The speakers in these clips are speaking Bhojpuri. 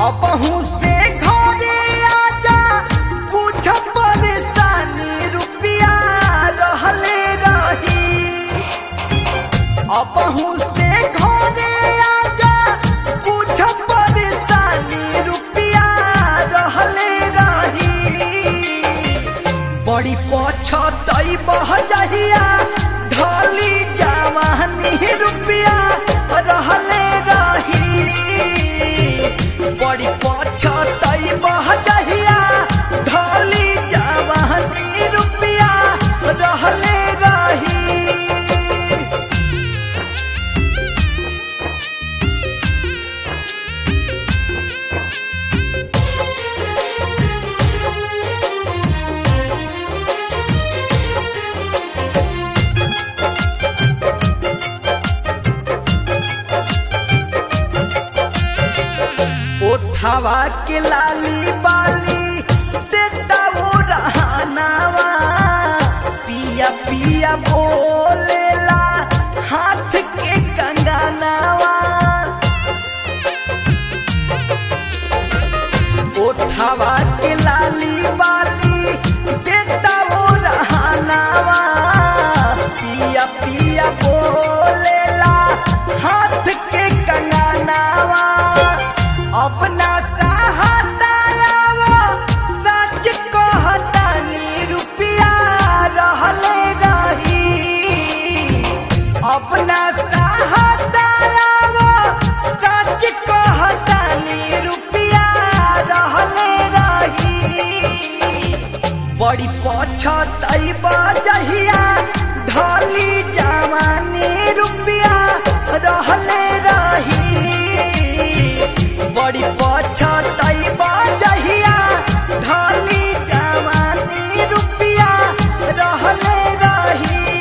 अपहू से घरे आजा कुछ परेशानी रुपया रहले रही अपहू से घरे आजा कुछ परेशानी रुपया रहले रही बड़ी पछतई बह जहिया ढली जवानी रुपया रहले रही बड़ी पछतई बह जहिया ढली जवानी रुपया रहले रही ओठावा के लाली बाली देता वो रहनावा पिया पिया बोलेला हाथ के कंगनावा ओठावा के लाली बाली देता वो रहनावा पिया पिया बोलेला हाथ के कंगनावा अपना सहातायावा सच कहतानी रुपया रहले रही अपना सहातायावा सच कहतानी रुपया रहले रही बड़ी पछतई बजहिया ढली जवानी रुपया रहले रही बड़ी पछतई बजहिया ढली जवानी रुपया रहले रही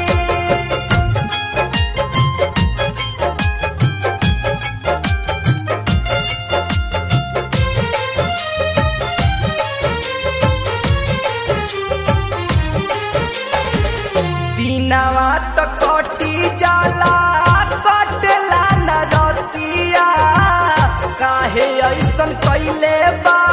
दिनवा त कटी जाला कटला न रतिया काहे ऐसन कैले बा